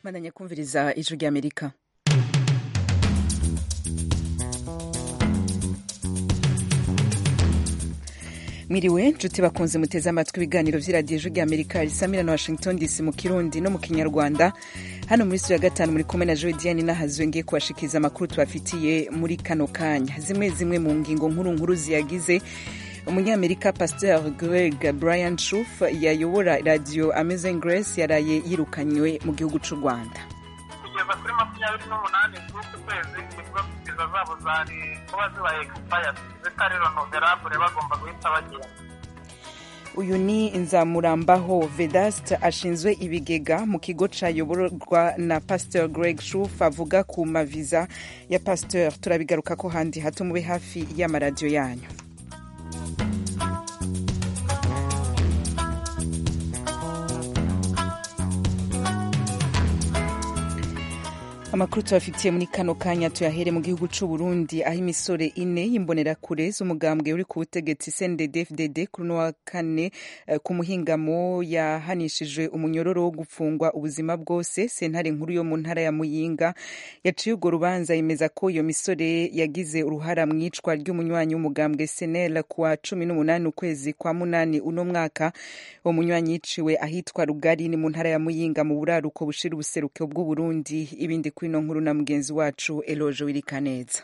bandanya kumviriza ijwi ry'amerika mwiriwe nshuti bakunze muteze amatwi ibiganiro by'iradiyo ijwi ry'amerika risamira na washington dc mu kirundi no mu kinyarwanda hano muri studio ya gatanu muri kumwe na jodiane n'ahazwe ngiye kubashikiriza amakuru tubafitiye muri kano kanya zimwe zimwe mu ngingo nkuru nkuru ziyagize umunyamerika pasteur greg brian shuf yayobora radiyo amazing grace yaraye yirukanywe mu gihugu cy'u rwanda kugeza kuri makumyabiri n'umunani z'uku kwezi ibigo visa zabo zari kuba zibaye expayadi zitari renoverable bagomba guhita bagenda uyu ni nzamurambaho vedast ashinzwe ibigega mu kigo cyayoborwa na pasteur greg shuf avuga ku maviza ya pasteur turabigaruka ko handi hato mube hafi y'amaradiyo yanyu amakuru tubafitiye muri kano kanya tuyahere mu gihugu cy'u Burundi aho imisore ine y'imbonerakure z'umugambwe uri ku butegetsi CNDD-FDD kuri uno wa kane eh, ku muhingamo yahanishijwe umunyororo wo gupfungwa ubuzima bwose sentare nkuru yo mu ntara ya Muyinga yaciye urwo rubanza yemeza ko iyo misore yagize uruhara mu icwa ry'umunywanyi w'umugambwe SNL kuwa cumi n'umunani ukwezi kwa munani uno mwaka uwo munywanyi yiciwe ahitwa Rugari ni mu ntara ya Muyinga mu buraruko bushira ubuseruko bw'Uburundi ibindi kuri ino nkuru na mugenzi wacu Eloje Wirikaneza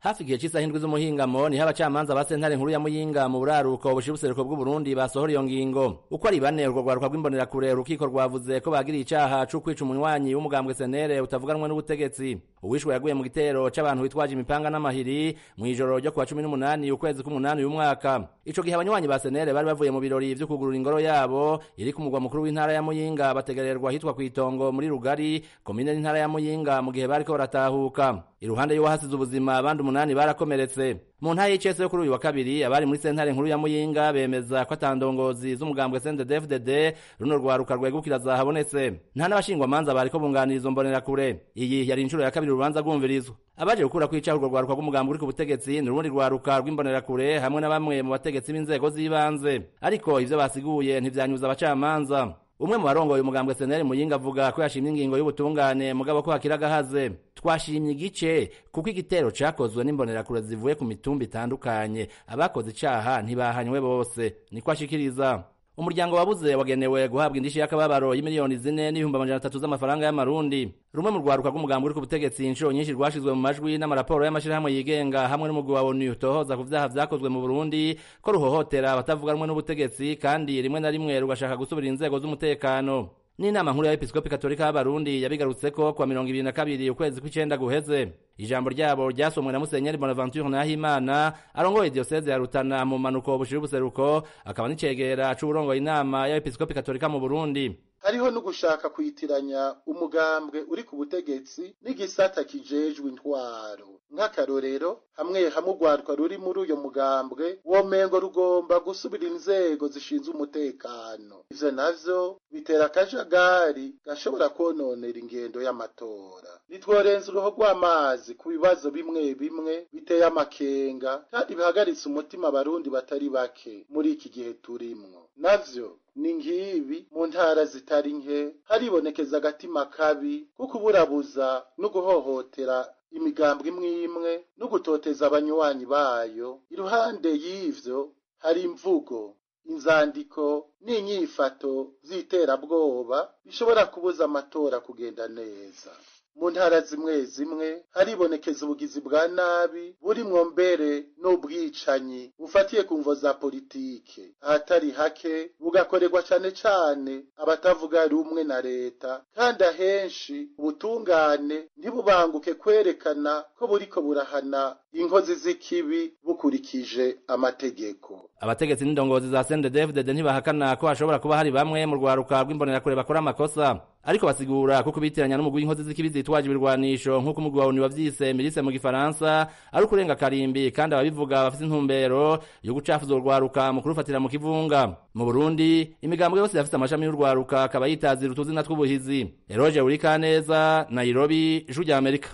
hafi igihe cy'isaha indwi z'umuhingamo niho abacamanza ba sentare nkuru ya muyinga mu buraruko bushira ubuseruko bw'uburundi basohora iyo ngingo uko ari bane urwo rwaruka rw'imbonerakure urukiko rwavuze ko bagiriye icaha co kwica umunywanyi w'umugambwe senere utavuganwe n'ubutegetsi uwishwe yaguye mu gitero c'abantu bitwaje imipanga n'amahiri mw'ijoro ryo kuwa cumi n'umunani ukwezi k'umunani uyu mwaka ico gihe abanywanyi ba senere bari bavuye mu birori vyo kugurura ingoro yabo iri ku mugwa mukuru w'intara ya muyinga bategererwa ahitwa kw'itongo muri rugari komine n'intara ya muyinga mu gihe bariko baratahuka iruhande y'uwahasize ubuzima abandi umunani barakomeretse mu ntara y'icese yo kuri uyu wa kabiri abari muri sentare nkuru ya muyinga bemeza ko atandongozi z'umugambwe sndefdd runo rwaruka rwegukira zahabonetse nta n'abashingwamanza bariko bunganiriza mbonerakure iyi yari inshuro ya kabiri urubanza rwumvirizwa abaje gukura kwicaho urwo rwaruka rw'umugambwe uri ku butegetsi ni urundi rwaruka rw'imbonerakure hamwe na bamwe mu bategetsi b'inzego z'ibanze ariko ivyo basiguye ntivyanyuza abacamanza umwe mu barongoye umugambwe seneri muyinga avuga ko yashimye ingingo y'ubutungane mugabo ko hakiri agahaze twashimye igice kuko igitero cakozwe n'imbonerakure zivuye ku mitumba itandukanye abakoze icaha ntibahanywe bose niko ashikiriza umuryango wabuze wagenewe guhabwa indishyi y'akababaro y'imiliyoni zine n'ibihumbi amajana atatu z'amafaranga y'amarundi rumwe mu rwaruka rw'umugambi uri ku butegetsi inshuro nyinshi rwashizwe mu majwi n'amaraporo y'amashyirahamwe yigenga hamwe n'umugwi wa onu utohoza ku vyaha vyakozwe mu burundi ko ruhohotera abatavuga rumwe n'ubutegetsi kandi rimwe na rimwe rugashaka gusubira inzego z'umutekano n'inama nkuru ya episkopi katolika y'abarundi yabigarutse ko kwa mirongo ibiri na kabiri ukwezi kw'icenda guheze ijambo ryabo ryasomwe na musenyeri bonaventure nahimana arongoye diyoseze ya rutana mu manuko bushira ubuseruko akaba n'icegera c'uburongoye inama y'abepiskopi katolika mu burundi hariho no gushaka kuyitiranya umugambwe uri ku butegetsi n'igisata kijejwe intwaro nk'akarorero hamwe hamwe urwaruka ruri muri uyo mugambwe womengo rugomba gusubira inzego zishinzwe umutekano ivyo navyo bitera akajagari gashobora kononera ingendo y'amatora nitworenza uruho rw'amazi ku bibazo bimwe bimwe biteye amakenga kandi bihagaritse umutima abarundi batari bake muri iki gihe turimwo navyo ni ngibi mu ntara zitari nke haribonekeza agatima kabi ko kuburabuza no guhohotera imigambwe imwe imwe no gutoteza abanywanyi bayo iruhande y'ivyo hari imvugo inzandiko n'inyifato z'iterabwoba bishobora kubuza amatora kugenda neza mu ntara zimwe zimwe haribonekeza ubugizi bwa nabi burimwo mbere n'ubwicanyi bufatiye ku mvo za politike ahatari hake bugakorerwa cane cane abatavuga rumwe na leta kandi ahenshi ubutungane ntibubanguke kwerekana ko buriko burahana inkozi z'ikibi bukurikije amategeko abategetsi n'indongozi za CNDD-FDD ntibahakana ko hashobora kuba hari bamwe mu rwaruka rw'imbonerakure bakora amakosa ariko basigura ko kubitiranya n'umugwi w'inkozi z'ikibi zitwaje ibirwanisho nk'uko umugwi wa ONU wavyise milice mu gifaransa ari ukurenga karimbi kandi ababivuga bafite intumbero yo gucafuza urwaruka mu kurufatira mu kivunga mu Burundi imigambwe yose yafite amashami y'urwaruka akaba yitazira utuzina tw'ubuhizi Eroge Urikaneza Nairobi Ijwi rya Amerika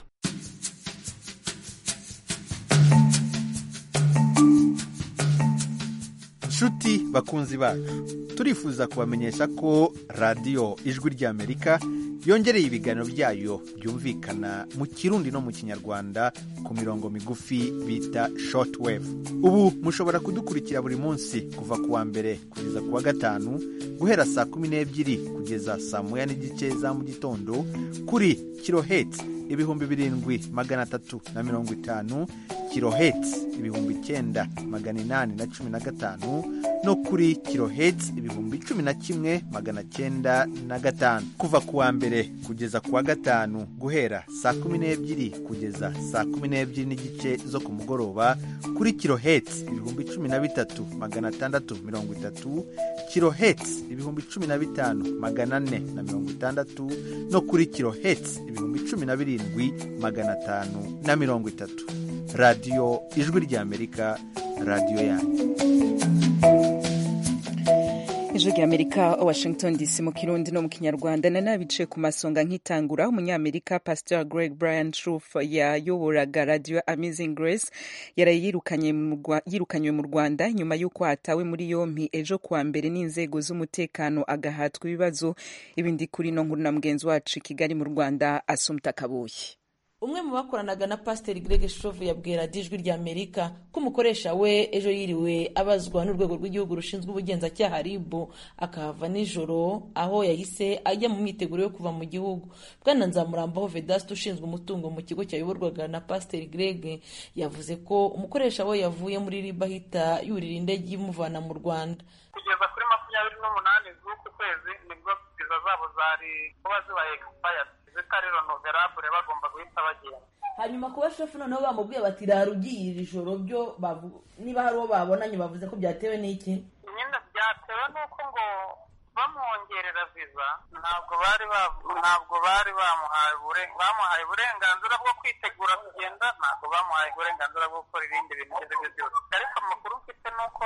nshuti bakunzi bacu turifuza kubamenyesha ko radiyo ijwi ry'amerika yongereye ibiganiro byayo byumvikana mu kirundi no mu kinyarwanda ku mirongo migufi bita shortwave ubu mushobora kudukurikira buri munsi kuva ku wa mbere kugeza ku wa gatanu guhera saa kumi n'ebyiri kugeza saa moya n'igice za mu gitondo kuri kirohetsi ibihumbi birindwi magana atatu na mirongo itanu kirohetsi ibihumbi icyenda magana inani na cumi na gatanu no kuri kirohetsi ibihumbi cumi na kimwe magana cyenda na gatanu kuva ku wa mbere kugeza ku wa gatanu guhera saa kumi n'ebyiri kugeza saa kumi n'ebyiri n'igice zo ku mugoroba kuri kirohetsi ibihumbi cumi na bitatu magana atandatu mirongo itatu kirohetsi ibihumbi cumi na bitanu magana ane na mirongo itandatu no kuri kirohetsi ibihumbi cumi na birindwi magana atanu na mirongo itatu radiyo ijwi ry'amerika radiyo yanyu ijwi ry'amerika washington dc mu kirundi no mu kinyarwanda na nabice ku masonga nk'itangura umunyamerika pastor greg brian truff yayoboraga radio amazing grace yaraye yirukanye mu Rwa- yirukanywe mu rwanda nyuma y'uko hatawe muri yompi ejo kuwa mbere n'inzego z'umutekano agahatwa ibibazo ibindi kuri no nkuru na mugenzi wacu i kigali mu rwanda asumta kabuye umwe mu bakoranaga na pasiteri greg shove yabwira radiyo ijwi rya amerika ko umukoresha we ejo yiriwe abazwa n'urwego rw'igihugu rushinzwe ubugenzacyaha rib akahava nijoro aho yahise ajya mu myiteguro yo kuva mu gihugu bwana nzamurambaho vedaste ushinzwe umutungo mu kigo cyayoborwaga na pasiteri greg yavuze ko umukoresha we yavuye muri rib ahita yurira indege imuvana mu rwanda kugeza kuri makumyabiri n'umunani z'uku kwezi nibwo viza zabo zari kuba zibaye expired zitari renoverable bagomba guhita bagenda hanyuma kuba shefu noneho bamubwiye bati rara ugiye iri joro byo bavu- niba hari uwo babonanye bavuze ko byatewe n'iki nyine byatewe n'uko ngo bamwongerera viza ntabwo bari ba- ntabwo bari bamuhaye ubure- bamuhaye uburenganzira bwo kwitegura kugenda ntabwo bamuhaye uburenganzira bwo gukora ibindi bintu ibyo ari byo byose ariko amakuru mfite ni uko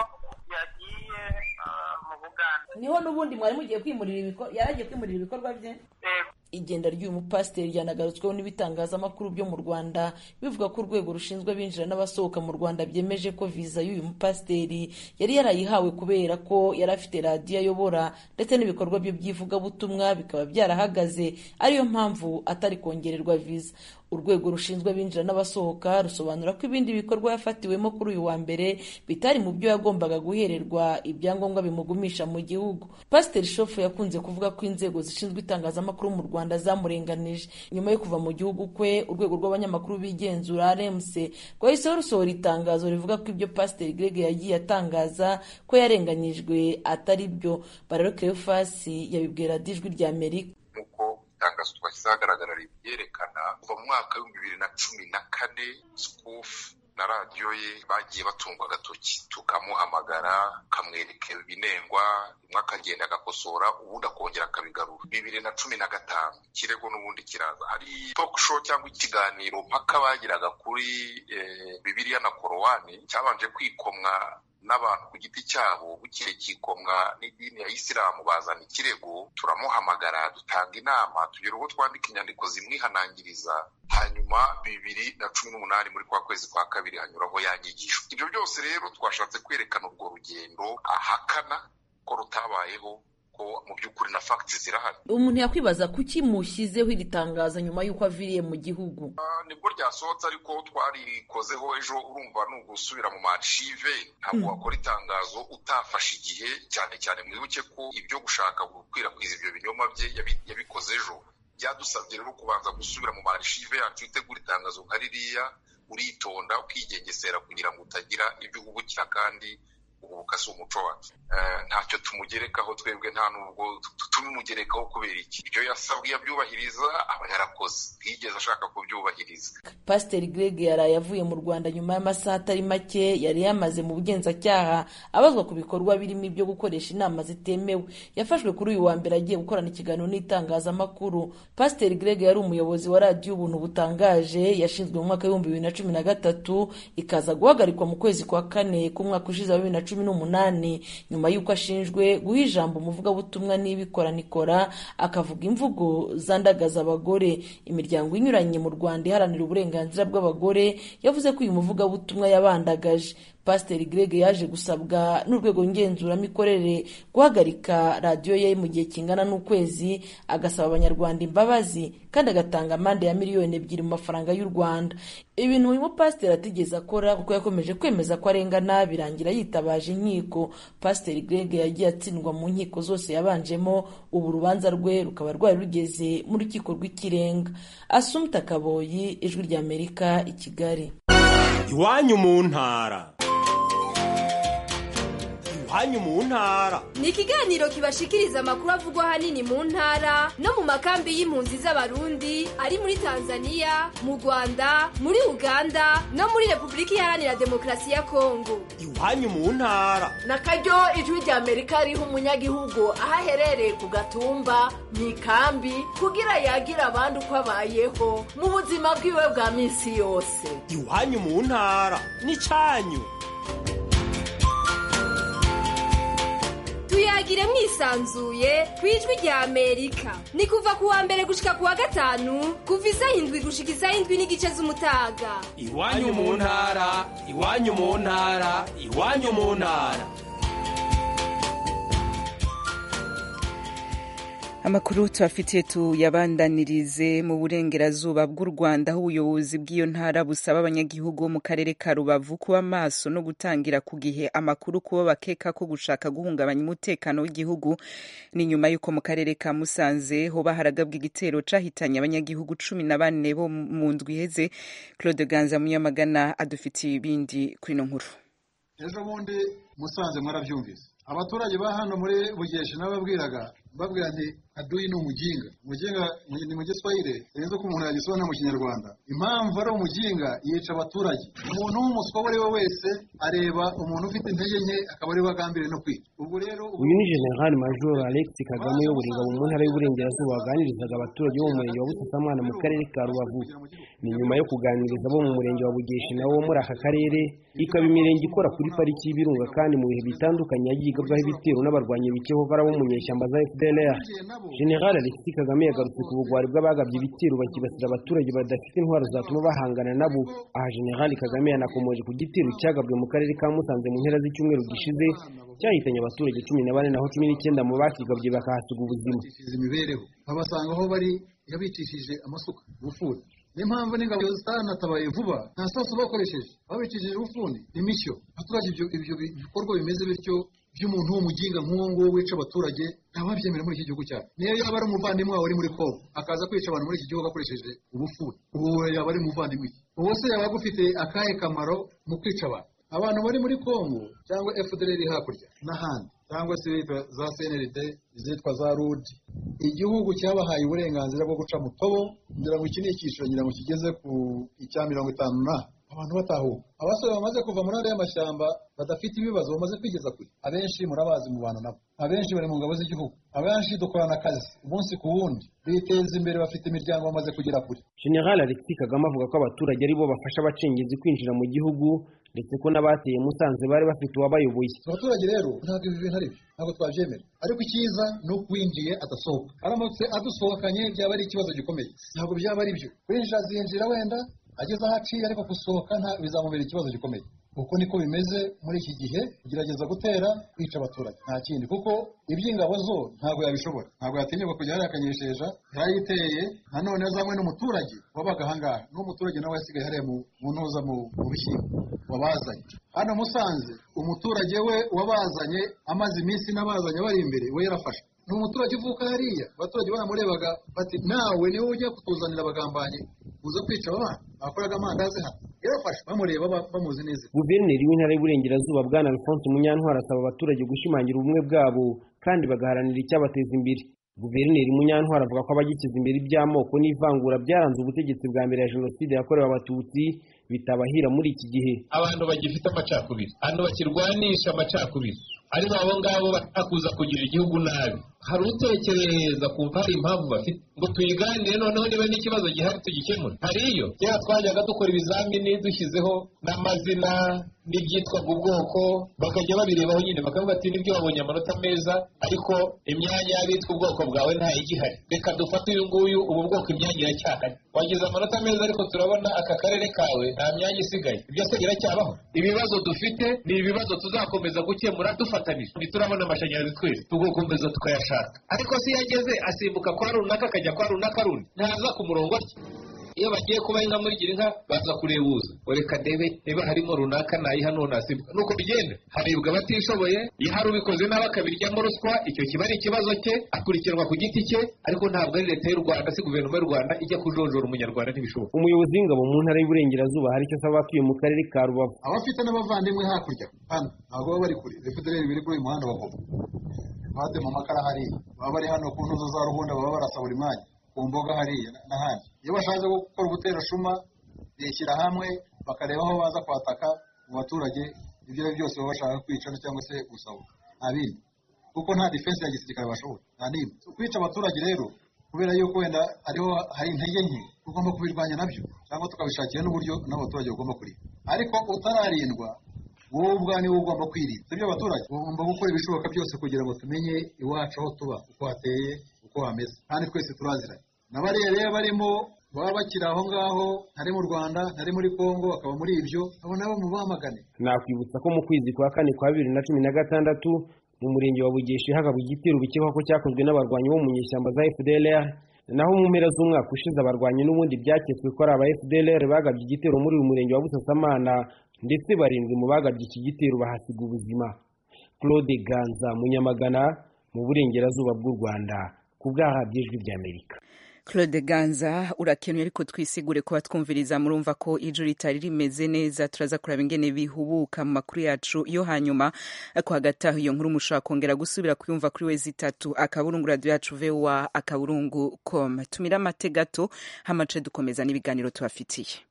yagiye ah, mu bugande niho n'ubundi mwari mugiye kwimurira ibikorwa yari agiye kwimurira ibikorwa bye Eh, igenda ry'uyu mupasiteri ryanagarutsweho n'ibitangazamakuru byo mu rwanda bivuga ko urwego rushinzwe abinjira n'abasohoka mu rwanda byemeje ko viza y'uyu mupasiteri yari yarayihawe kubera ko yari afite radiyo ayobora ndetse n'ibikorwa bye by'ivugabutumwa bikaba byarahagaze ariyo mpamvu atari kongererwa viza urwego rushinzwe abinjira n'abasohoka rusobanura ko ibindi bikorwa yafatiwemo kuri uyu wa mbere bitari mu byo yagombaga guhererwa ibyangombwa bimugumisha mu gihugu pasiteri shofu yakunze kuvuga ko inzego zishinzwe itangazamakuru mu rwanda zamurenganije nyuma yo kuva mu gihugu kwe urwego rw'abanyamakuru bigenzura rmc rwahiseho rusohora itangazo rivuga ko ibyo pasiteri greg yagiye atangaza ko yarenganyijwe atari byo barero kerefasi yabibwira dijwi rya amerika nk'uko itangazo twashyizeho ahagaragara ribyerekana kuva mu mwaka w'ibihumbi bibiri na cumi na kane sikufu na radiyo ye bagiye batungwa agatoki tukamuhamagara kamwereka ibinengwa rimwe akagenda agakosora ubundi akongera akabigarura bibiri na cumi na gatanu ikirego n'ubundi kiraza hari talk show cyangwa ikiganiro mpaka bagiraga kuri eh, bibiliya na korowani cyabanje kwikomwa n'abantu ku giti cyabo bukeye kikomwa n'idini ya isilamu bazana ikirego turamuhamagara dutanga inama tugira uwo twandika inyandiko zimwihanangiriza hanyuma bibiri na cumi n'umunani muri kwa kwezi kwa kabiri hanyuraho ya nyigisho ibyo byose rero twashatse kwerekana urwo rugendo ahakana ko rutabayeho ko mu by'ukuri na fagiti zirahari umuntu yakwibaza kuki mushyizeho iri tangazo nyuma y'uko aviriye mu gihugu Ah, nibwo ryasohotse ariko twarikozeho ejo urumva ni ugusubira mu macive ntabwo wakora itangazo utafashe igihe cyane cyane mwibuke ko ibyo gushaka gukwirakwiza ibyo binyoma bye yabi- yabikoze ejo byadusabye rero kubanza gusubira mu marishive yacu utegura itangazo nka ririya uritonda ukigengesera kugira ngo utagira ibyo uhubukira kandi uhubuka si umuco wacu Eh, ntacyo tumugerekaho twebwe nta nubwo tu- tubimugerekaho kubera iki ibyo yasabwe yabyubahiriza aba yarakoze ntiyigeze ashaka kubyubahiriza pasiteri greg yaraye avuye mu rwanda nyuma y'amasaha atari make yari yamaze mu bugenzacyaha abazwa ku bikorwa birimo ibyo gukoresha inama zitemewe yafashwe kuri uyu wa mbere agiye gukorana ikiganiro n'itangazamakuru pasiteri greg yari umuyobozi wa radiyo ubuntu butangaje yashinzwe mu mwaka w'ibihumbi bibiri na cumi na gatatu ikaza guhagarikwa mu kwezi kwa kane k'umwaka ushize wa bibiri na cumi n'umunani nyuma y'uko ashinjwe guha ijambo umuvugabutumwa n'ibikoranikora akavuga imvugo zandagaza abagore imiryango inyuranye mu rwanda iharanira uburenganzira bw'abagore yavuze ko uyu muvugabutumwa yabandagaje pasiteri greg yaje gusabwa n'urwego ngenzuramikorere guhagarika radiyo ye mu gihe kingana n'ukwezi agasaba abanyarwanda imbabazi kandi agatanga amande ya miliyoni ebyiri mu mafaranga y'u rwanda ibintu uyu mupasiteri atigeze akora kuko yakomeje kwemeza ko arengana birangira yitabaje inkiko pasiteri greg yagiye atsindwa mu nkiko zose yabanjemo ubu urubanza rwe rukaba rwari rugeze mu rukiko rw'ikirenga asumta kaboyi ijwi ry'amerika i kigali iwanyu mu ntara iwanyu mu ntara ni ikiganiro kibashikiriza amakuru avugwa ahanini mu ntara no mu makambi y'impunzi z'abarundi ari muri tanzania mu rwanda muri uganda no muri repubulika iharanira demokarasi ya kongo iwanyu mu ntara na karyo ijwi ry'amerika riha umunyagihugu aho aherereye ku gatumba mu ikambi kugira yagira abandi uko abayeho mu buzima bwiwe bwa minsi yose iwanyu mu ntara n'icyanyu tuyagire mwisanzuye ku ijwi rya amerika ni kuva ku wa mbere gushika ku wa gatanu kuva isaha indwi gushika isaha indwi n'igice z'umutaga iwanyu mu ntara iwanyu mu ntara iwanyu mu ntara amakuru tubafitiye tuyabandanirize mu burengerazuba bw'u rwanda aho ubuyobozi bw'iyo ntara busaba abanyagihugu bo mu karere ka rubavu kuba maso no gutangira ku gihe amakuru kuba bakeka ko gushaka guhungabanya umutekano w'igihugu ni nyuma y'uko mu karere ka musanze hoba haragabwa igitero cahitanye abanyagihugu cumi na bane bo mu ndwi iheze claude ganza munyamagana adufitiye ibindi kuri ino nkuru ejo bundi musanze mwarabyumvise abaturage ba hano muri bugesha n'ababwiraga babwira nti aduyi ni umuginga umuginga ni mu giswahire birenze ko umuntu yagisobanura mu kinyarwanda impamvu ari umuginga yica abaturage umuntu w'umuswa uwo ari we wese areba umuntu ufite intege nke akaba ari we agambiriye no kwica ubwo rero uyu ni general major alex kagame uyobora ingabo mu ntara y'uburengerazuba waganirizaga abaturage bo mu murenge wa busasamana mu karere ka rubavu ni nyuma yo kuganiriza abo mu murenge wa bugeshi na wo muri aka karere ikaba imirenge ikora kuri pariki y'ibirunga kandi mu bihe bitandukanye yagiye igabwaho ibitero n'abarwanyi bikehobara bo mu nyeshyamba za fdlr general alexis kagame yagarutse ku bugwari bw'abagabye ibitero bakibasira abaturage badafite intwaro zatuma bahangana nabo aha general kagame yanakomoje ku gitero cyagabwe mu karere ka musanze mu mpera z'icyumweru gishize cyahitanye abaturage cumi na bane naho cumi n'icyenda mu bakigabye bakahasiga ubuzima imibereho babasanga aho bari yabicishije amasuka ubufuni niyo mpamvu n'ingabo zitanatabaye vuba nta sasu bakoresheje babicishije ubufuni imishyo abaturage ibyo bikorwa bimeze bityo by'umuntu w'umuginga nk'uwo nguwo wica abaturage ntawabyemera muri iki gihugu cyacu niyo yaba ari umuvandimwe wawe uri muri kongo akaza kwica abantu muri iki gihugu akoresheje ubufuni ubu yaba ari umuvandimwe ubu se yaba agufite akahe kamaro mu kwica abantu abantu bari muri kongo cyangwa fdr iri hakurya n'ahandi cyangwa se leta za cnld izitwa za rud igihugu cyabahaye uburenganzira bwo guca mu tobo ngira ngo iki ni icyiciro ngira ngo kigeze ku icya mirongo itanu na abantu batahuka abasore bamaze kuva muri ariya mashyamba badafite ibibazo bamaze kwigeza kure abenshi murabazi mu bantu nabo abenshi bari mu ngabo z'igihugu abenshi dukorana akazi umunsi ku wundi biteza imbere bafite imiryango bamaze kugera kure general alexis kagame avuga ko abaturage ari bo bafasha abacengezi kwinjira mu gihugu ndetse ko n'abateye musanze bari bafite uwabayoboye abaturage rero ntabwo ibi bintu ari byo ntabwo twabyemera ariko icyiza ni uko uwinjiye adasohoka aramutse adusohokanye byaba ari ikibazo gikomeye ntabwo byaba ari byo winjira azinjira wenda ageze aho aciye ariko gusohoka bizamubera ikibazo gikomeye uko niko bimeze muri iki gihe kugerageza gutera kwica abaturage nta kindi kuko iby'ingabo zo ntabwo yabishobora ntabwo yatinyuka kujya yariyakanyisheja yarayiteye nanone yazanywe n'umuturage wabaga ahangaha n'umuturage nawe yasigaye hariya mu ntuza mu bishyimbo wabazanye hano musanze umuturage we wabazanye amaze iminsi n'abazanye bari imbere we yarafashe ni umuturage uvuka hariya abaturage baramurebaga bati nawe niwe ujya kutuzanira abagambanyi uza kwica aba bana bakoraga amandazi hano yarafashe bamureba bamuzi neza guverineri w'intara y'uburengerazuba bwana alphonse munyantwari asaba abaturage gushimangira ubumwe bwabo kandi bagaharanira icyabateza imbere guverineri munyantwari avuga ko abagishyize imbere iby'amoko n'ivangura byaranze ubutegetsi bwa mbere ya jenoside yakorewe abatutsi bitabahira muri iki gihe abantu bagifite amacakubiri abantu bakirwanisha amacakubiri ari abo ngabo batakuza kugira igihugu nabi hari utekereza ku mpamvu impamvu bafite ngo tuyiganire noneho niba n'ikibazo gihari tugikemure hariyo kera twajyaga dukora ibizamini dushyizeho n'amazina n'ibyitwaga ubwoko bakajya babirebaho nyine bakavuga ati nibyo babonye amanota meza ariko imyanya y'abitwa ubwoko bwawe nta igihari reka dufate uyu nguyu ubu bwoko imyanya iracyahari wagize amanota meza ariko turabona aka karere kawe nta myanya isigaye ibyo se biracyabaho ibibazo dufite ni ibibazo tuzakomeza gukemura dufatanije ntiturabona amashanyarazi twese tugakomeza tukayashaka ariko se iyo ageze asimbuka kwa runaka akajya kwa runaka rundi ntaza ku murongo atya iyo bagiye kuba inka muri gira inka baza kurebuza reka ndebe niba harimo runaka nayiha none hasimbuka nuko bigenda harebwa abatishoboye yahari ubikoze nawe akabiryamo ruswa icyo kiba ari ikibazo cye akurikiranwa ku giti cye ariko ntabwo ari leta y'u rwanda si guverinoma y'u rwanda ijya kujojora umunyarwanda ntibishoboka umuyobozi w'ingabo mu ntara y'uburengerazuba hari icyo asaba abatuye mu karere ka rubavu abafite n'abavandimwe hakurya hano ntabwo baba bari kure refudereri biri kuri uyu muhanda wa gobo bade mu makara hariya baba bari hano ku ntuzo za ruhunda baba barasa buri mwanya ku mboga hariya n'ahandi iyo bashatse gukora ubuterashuma bishyira hamwe bakareba aho baza kwataka mu baturage ibyo ari byo byose baba bashaka kwica cyangwa se gusaba nta bindi kuko nta defense ya gisirikare bashoboye nta n'imwe kwica abaturage rero kubera yuko wenda hariho hari intege nke tugomba kubirwanya nabyo cyangwa tukabishakira n'uburyo n'abaturage bagomba kurinda ariko utararindwa wowe ubwane wowe ugomba kwirinda ibyo abaturage ugomba gukora ibishoboka byose kugira ngo tumenye iwacu aho tuba uko hateye uko hameze kandi twese turaziranye n'abarere barimo baba bakiri aho ngaho ntari mu rwanda ntari muri congo bakaba muri ibyo abo nabo mubamagane nakwibutsa ko mu kwezi kwa kane kwa bibiri na cumi na gatandatu mu murenge wa bugeshi hakabwa igitero bikekwa ko cyakozwe n'abarwanyi bo mu nyeshyamba za fdlr naho mu mpera z'umwaka ushize abarwanyi n'ubundi byaketswe ko ari aba fdlr bagabye igitero muri uyu murenge wa busasamana ndetse barindwi mu bagabye iki gitero bahasiga ubuzima claude ganza munyamagana mu burengerazuba bw'u rwanda ku bwahabye ijwi ry'amerika claude ganza urakenuye ariko twisigure kuba twumviriza murumva ko ijoro ritari rimeze neza turaza kuraba ingene bihubuka mu makuru yacu yo hanyuma ko hagati aho iyo nkuru mushobora kongera gusubira kuyumva kuri wezi itatu akaburungu radiyo yacu vowa akaburungu com tumira amate gato hamace dukomeza n'ibiganiro tubafitiye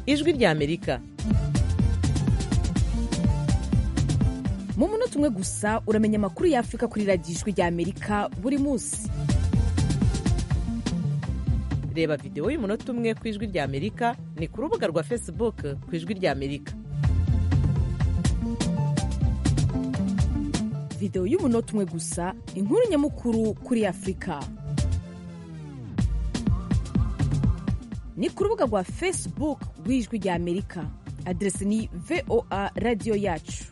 ijwi ry'amerika mu munota umwe gusa uramenya amakuru y'afurika kuri radiyo ijwi ry'amerika buri munsi reba videwo y'umunota umwe ku ijwi ry'amerika ni ku rubuga rwa facebook ku ijwi ry'amerika videwo y'umunota umwe gusa inkuru nyamukuru kuri afurika ni ku rubuga rwa facebook rw'ijwi ry'amerika aderesi ni voa radiyo yacu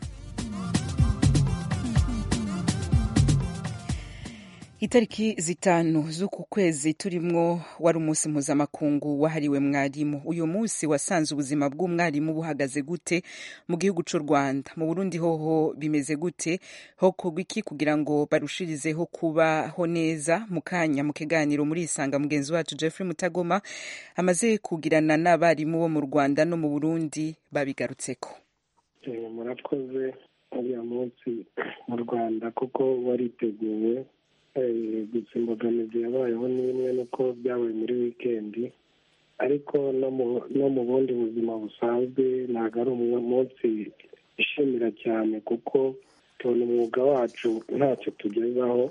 itariki zitanu z'uku kwezi turimwo wari umunsi mpuzamakungu wahariwe mwarimu uyu munsi wasanze ubuzima bw'umwarimu buhagaze gute mu gihugu cy'u rwanda mu burundi hoho bimeze gute hokorwa iki kugira ngo barushirizeho kubaho neza mu kanya mu kiganiro muri isanga mugenzi wacu jeffrey mutagoma amaze kugirana n'abarimu bo mu rwanda no mu burundi babigarutseko murakoze uriya munsi mu rwanda kuko wariteguwe gusa imbogamizi yabayeho ni imwe nuko byabaye muri wikendi ariko no mu bundi buzima busanzwe ntabwo ari umunsi ishimira cyane kuko tubona umwuga wacu ntacyo tugezaho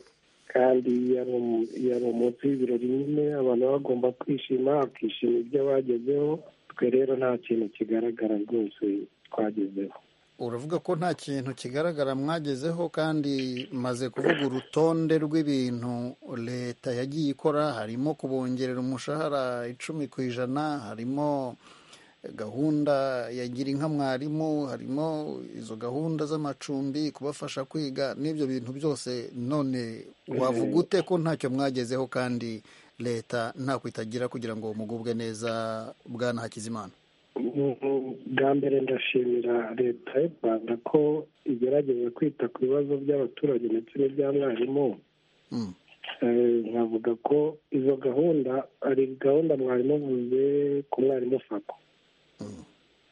kandi iyo ari umunsi w'ibirori nyine abantu bagomba kwishima bakishima ibyo bagezeho twe rero nta kintu kigaragara rwose twagezeho uravuga ko nta kintu kigaragara mwagezeho kandi maze kuvuga urutonde rw'ibintu leta yagiye ikora harimo kubongerera umushahara icumi ku ijana harimo gahunda yagira inka mwarimu harimo izo gahunda z'amacumbi kubafasha kwiga n'ibyo bintu byose none wavuga ute ko ntacyo mwagezeho kandi leta ntako itagira kugira ngo mugubwe neza bwana hakizimana bwa mbere ndashimira leta y'u rwanda ko igerageza kwita ku bibazo by'abaturage ndetse n'ibya mwarimu nkavuga ko izo gahunda ari gahunda mwarimu avuze ku mwarimu fako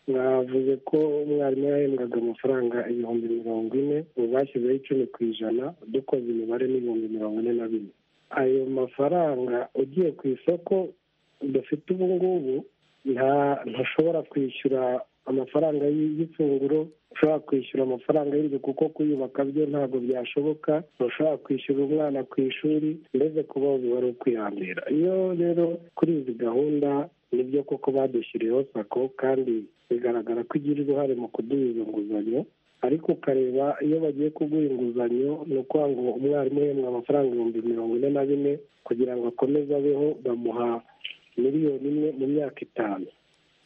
mwavuze ko umwarimu yahembwaga amafaranga ibihumbi mirongo ine ubu bashyizeho icumi ku ijana dukoze imibare n'ibihumbi mirongo ine na bine ayo mafaranga ugiye ku isoko dufite ubu ngubu ntushobora kwishyura amafaranga y'ifunguro ushobora kwishyura amafaranga y'inzu kuko kuyubaka byo ntabwo byashoboka ushobora kwishyura umwana ku ishuri mbese kuba wari ukwihambira iyo rero kuri izi gahunda nibyo koko badushyiriyeho sako kandi bigaragara ko igira uruhare mu kuduha izo nguzanyo ariko ukareba iyo bagiye kuguha inguzanyo ni ukuvuga ngo umwarimu uhembwa amafaranga ibihumbi mirongo ine na bine kugira ngo akomeze abeho bamuha miliyoni imwe mu myaka itanu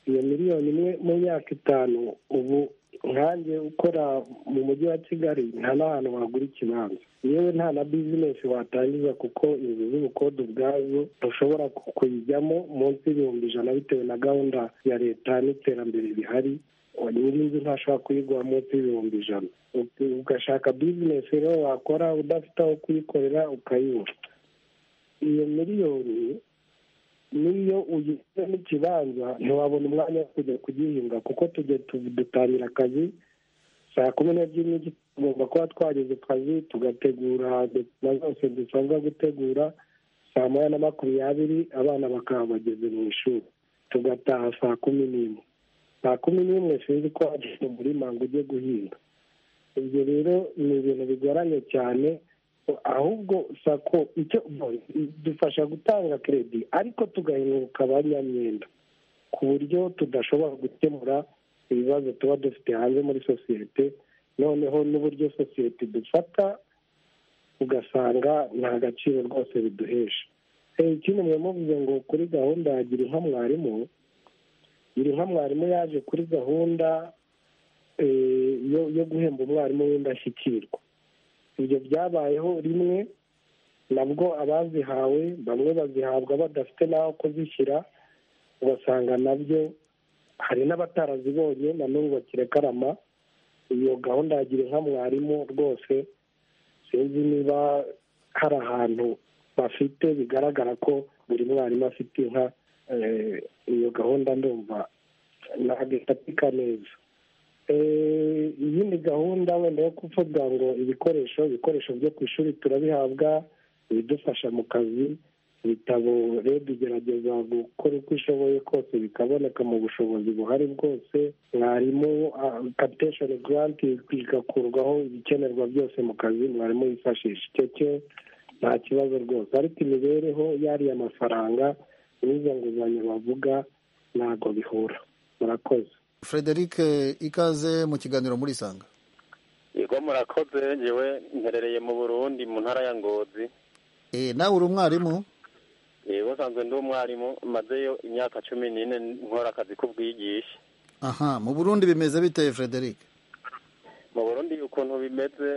iyo miliyoni imwe mu myaka itanu ubu nkange ukora mu mujyi wa kigali nta n'ahantu wagura ikibanza yewe nta na bizinesi watangiza kuko inzu z'ubukode ubwazo ushobora kuyijyamo munsi y'ibihumbi ijana bitewe na gahunda ya leta n'iterambere rihari nyiri inzu ntashobora kuyigura munsi y'ibihumbi ijana ugashaka bizinesi rero wakora udafite aho kuyikorera ukayibura iyo miliyoni niyo ugize n'ikibanza ntiwabona umwanya wo kujya kugihinga kuko tujya dutangira akazi saa kumi n'ebyiri n'igice tugomba kuba twageze ku kazi tugategura na zose dusabwa gutegura saa moya na makumyabiri abana bakaba bageze mu ishuri tugataha saa kumi n'imwe saa kumi n'imwe sinzi ko wagiye mu murima ngo ujye guhinga ibyo rero ni ibintu bigoranye cyane ahubwo sako icyo dufasha gutanga keredi ariko tugahinduka abanyamyenda ku buryo tudashobora gukemura ibibazo tuba dufite hanze muri sosiyete noneho n'uburyo sosiyete dufata ugasanga nta gaciro rwose biduhesha ikindi mwamuvuze ngo kuri gahunda ya gira inka mwarimu gira inka mwarimu yaje kuri gahunda yo guhemba umwarimu w'indashyikirwa ibyo byabayeho rimwe nabwo abazihawe bamwe bazihabwa badafite n'aho kuzishyira ugasanga nabyo hari n'abatarazibonye na n'ubu bakirekarama iyo gahunda yagira inka mwarimu rwose sinzi niba hari ahantu bafite bigaragara ko buri mwarimu afite inka iyo gahunda ndumva ntabwo ifatika neza iyindi gahunda wenda yo kuvuga ngo ibikoresho ibikoresho byo ku ishuri turabihabwa ibidufasha mu kazi ibitabo rero igerageza gukora uko ishoboye kose bikaboneka mu bushobozi buhari bwose mwarimu kapitesheni garanti igakurwaho ibikenerwa byose mu kazi mwarimu yifashisha icyo cyo nta kibazo rwose ariko imibereho yariya mafaranga n'izo nguzanyo bavuga ntabwo bihura murakoze frederic ikaze mu kiganiro muri isanga yego murakoze ngewe nherereye mu burundi mu ntara ya ngozi nawe uri umwarimu yego usanzwe ndi umwarimu mazeyo imyaka cumi n'ine nkora akazi k'ubwigisha aha mu burundi bimeze biteye frederic mu burundi ukuntu bimeze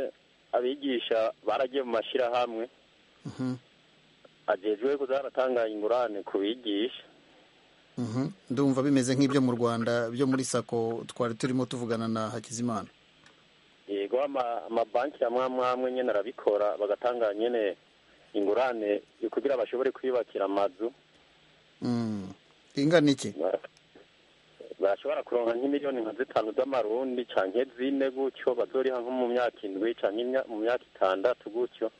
abigisha baragiye mu mashyirahamwe agejwe kuzaratanga ingurane ku bigisha ndumva bimeze nk'ibyo mu rwanda byo muri sako twari turimo tuvugana na hakizimana yego amabanki amwe amwe nyine arabikora bagatanga nyine ingurane kugira bashobore kwiyubakira amazu ingana iki bashobora kuronka nk'imiliyoni nka zitanu z'amarundi cyangwa zine gutyo bazoriha nko mu myaka indwi cyangwa mu myaka itandatu gutyo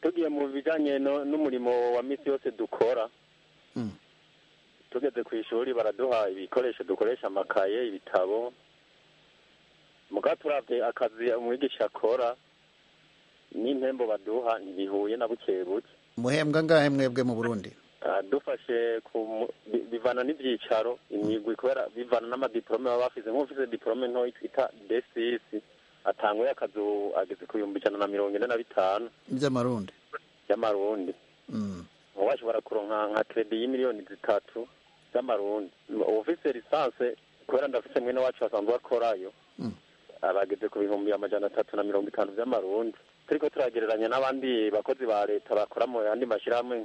tugiye mu bijyanye n'umurimo wa minsi yose dukora tugeze ku ishuri baraduha ibikoresho dukoresha amakaye ibitabo muga turabye akazi umwigisha akora n'impembo baduha ntibihuye na buke buke muhembwa ngahe mwebwe mu burundi dufashe bivana n'ibyicaro imigwi kubera bivana n'amadiporome baba bafite nk'ufite diporome ntoya twita desisi atanguye akazi ageze ku bihumbi ijana na mirongo ine na bitanu by'amarundi by'amarundi washobora kuronka nka kredi y'imiliyoni zitatu z'amarundi ufise lisanse kubera ndafise mwene wacu asanzwe akorayo abageze ku bihumbi amajana atatu na mirongo itanu by'amarundi turiko turagereranya n'abandi bakozi ba leta bakora mu yandi mashyirahamwe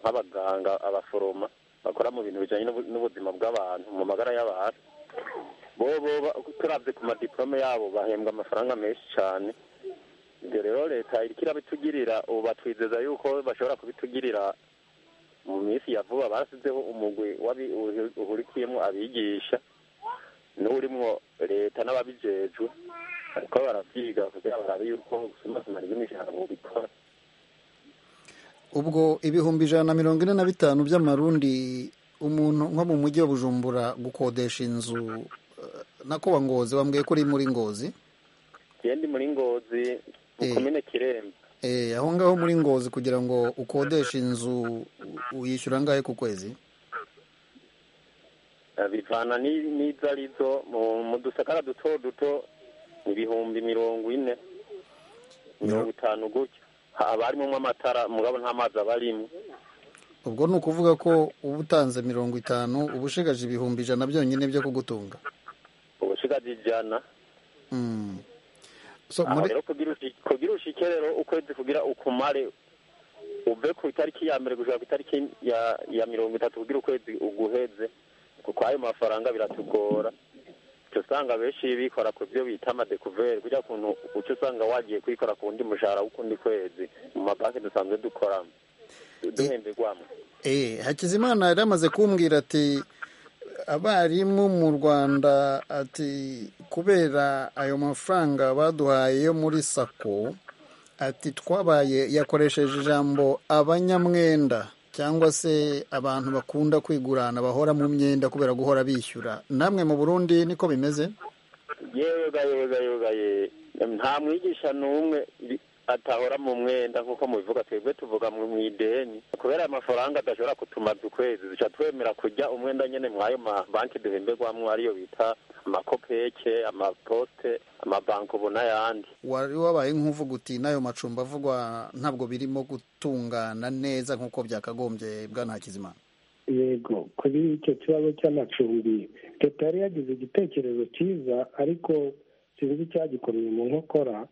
nk'abaganga abaforoma bakora mu bintu bijanye n'ubuzima bw'abantu mu magara y'abantu bobo turavye ku madiplome yabo bahembwa amafaranga menshi cane ibyo rero leta iriko irabitugirira ubu batwizeza yuko bashobora kubitugirira mu minsi ya vuba barasizeho umugwi uhurikiyemo abigisha n'urimwo leta n'ababijejwe ariko baravyiga kugira barabe yuko gusumasumana ry'imishahara bubikora ubwo ibihumbi ijana na mirongo ine na bitanu by'amarundi umuntu nko mu mujyi wa bujumbura gukodesha inzu eh, nakuba ngozi wambwiye ko uri muri ngozi ndi muri ngozi mu Eh. komine kiremba Eh, aho ngaho muri ngozi kugira ngo ukodeshe inzu u- uyishyura angahe ku kwezi Eh, bivana ni- n'izo arizo mu mu dusakara duto duto ibihumbi mirongo ine mirongo itanu gutyo haba harimo amatara mugabo nta mazi aba arimo ubwo ni ukuvuga ko uba utanze mirongo itanu uba ushigaje ibihumbi ijana byonyine byo kugutunga ubushigaje ijana Mm. so aho muri rero kugira ushi- kugira ushike rero ukwezi kugira ukumare uve ku itariki ya mbere gushika ku itariki ya ya mirongo itatu kugira ukwezi uguheze kuko ayo mafaranga biratugora uca usanga benshi bikora ku byo bita amadekuveri kugira kuntu uca usanga wagiye kwikora ku wundi mushahara w'ukundi kwezi mu mabanki dusanzwe dukoramo duhemberwamo Eh, hakizimana yari amaze kumbwira ati abarimu mu rwanda ati kubera ayo mafaranga baduhaye yo muri sako ati twabaye yakoresheje ijambo abanyamwenda cyangwa se abantu bakunda kwigurana bahora mu myenda kubera guhora bishyura namwe mu burundi niko bimeze yega yega yega ye nta mwigisha n'umwe i- atahora mu mwenda nk'uko mubivuga twebwe tuvuga mu mu ideni kubera aya mafaranga adashobora kutumaza ukwezi duca twemera kujya umwenda nyene mw'ayo mabanki duhemberwamwo ariyo bita amakopeke amaposte amabanko n'ayandi wari wabaye nk'uvuga uti n'ayo macumbi avugwa ntabwo birimo gutungana neza nk'uko byakagombye bwana hakizimana yego kuri icyo kibazo cy'amacumbi leta yari yagize igitekerezo cyiza ariko sinzi icyagikomeye mu nkokora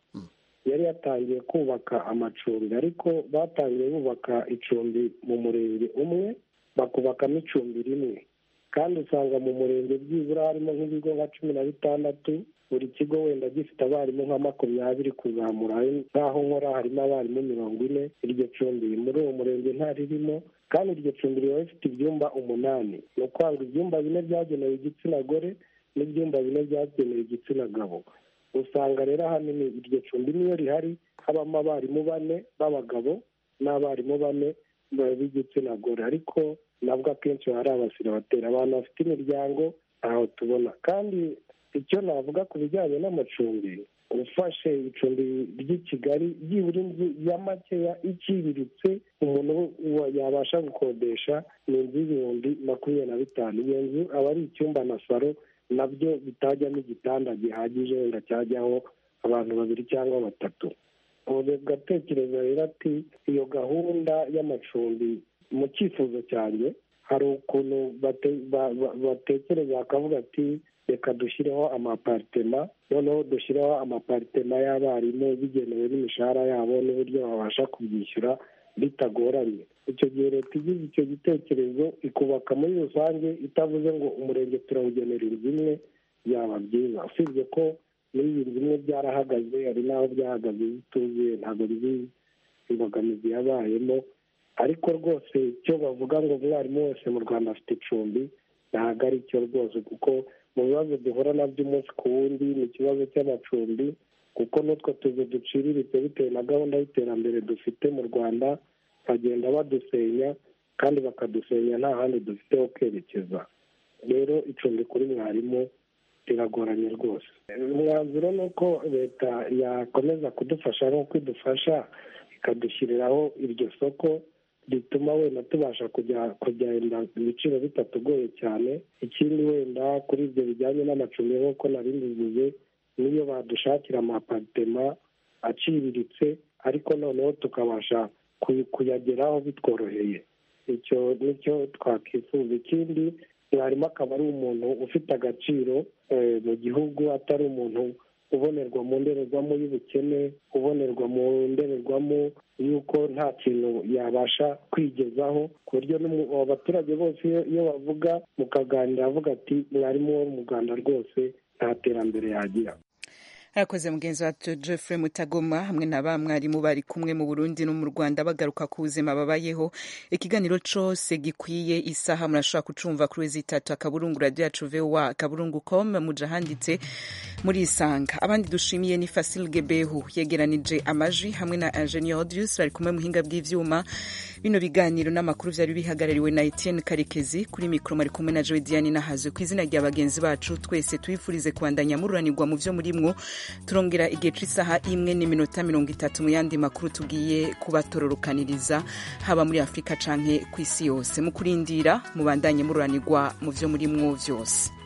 yari yatangiye kubaka amacumbi ariko batangiye bubaka icumbi mu murenge umwe bakubakamo icumbi rimwe kandi usanga mu murenge byibura harimo nk'ibigo nka cumi na bitandatu buri kigo wenda gifite abarimu nka makumyabiri kuzamura nk'aho nkora harimo abarimu mirongo ine iryo cumbi muri uwo murenge ntaririmo kandi iryo cumbi riba rifite ibyumba umunani ni ukuvuga ibyumba bine byagenewe igitsina gore n'ibyumba bine byagenewe igitsina gabo usanga rero ahanini iryo cumbi niyo rihari habamo abarimu bane b'abagabo n'abarimu bane b'igitsina gore ariko nabwo akenshi baba ari abasira batera abantu bafite imiryango ntaho tubona kandi icyo navuga ku bijyanye n'amacumbi ufashe icumbi ry'i kigali byibura inzu ya makeya iciriritse umuntu wa- yabasha gukodesha ni inzu y'ibihumbi makumyabiri na bitanu iyo nzu aba ari icyumba na saro nabyo bitajyamo igitanda gihagije wenda cyajyaho abantu babiri cyangwa batatu ubu gatekereza rero ati iyo gahunda y'amacumbi mu cyifuzo cyanjye hari ukuntu bate- ba- ba- batekereza bakavuga ati reka dushyireho amaparitema noneho dushyireho amaparitema y'abarimu bigenewe n'imishahara yabo n'uburyo babasha kubyishyura bitagoranye icyo gihe leta igize icyo gitekerezo ikubaka muri rusange itavuze ngo umurenge turawugenera inzu imwe byaba byiza usibye ko muri iyi nzu imwe byarahagaze hari n'aho byahagaze zituzuye ntabwo bizi imbogamizi yabayemo ariko rwose icyo bavuga ngo umwarimu wese mu rwanda afite icumbi ntabwo ari cyo rwose kuko mu bibazo duhura nabyo umunsi ku wundi ni ikibazo cy'amacumbi kuko n'utwo tuzu duciriritse bitewe na gahunda y'iterambere dufite mu rwanda bagenda badusenya kandi bakadusenya nta handi dufite ho kwerekeza rero icumbi kuri mwarimu riragoranye rwose umwanzuro ni uko leta yakomeza kudufasha nk'uko idufasha ikadushyiriraho iryo soko rituma wenda tubasha kujya kugenda ibiciro bitatugoye cyane ikindi wenda kuri ibyo bijyanye n'amacumbi nk'uko nari mbivuze niyo badushakira amaparitema aciriritse ariko noneho tukabasha kuy- kuyageraho bitworoheye icyo nicyo twakwifuza ikindi mwarimu akaba ari umuntu ufite agaciro eh, mu gihugu atari umuntu ubonerwa mu ndorerwamo y'ubukene ubonerwa mu ndorerwamo y'uko nta kintu yabasha kwigezaho ku buryo n'umu- abaturage bose iyo- iyo bavuga mukaganira avuga ati mwarimu wo mu rwanda rwose nta terambere yagira arakoze mugenzi wacu Jeffrey Mutagoma hamwe na ba mwarimu bari kumwe mu Burundi no mu Rwanda bagaruka ku buzima babayeho ikiganiro cyose gikwiye isaha murashobora kucumva kuri wezi itatu akaburungu radio yacu VOA akaburungu com mujahanditse muri isanga abandi dushimiye ni Fasil Gebehu yegeranije amaji hamwe na Engineer Odius bari kumwe muhinga bw'ivyuma bino biganiro n'amakuru byari bihagarariwe na Etienne Karekezi kuri mikro mari kumwe na Joy Diane Nahazo ku izina rya bagenzi bacu twese twifurize kubandanya mururanirwa mu vyo murimwo turongera igihe cy'isaha imwe n'iminota mirongo itatu mu yandi makuru tugiye kubatororokaniriza haba muri afurika canke ku isi yose mu kurindira mubandanye mururanirwa mu vyo murimwo vyose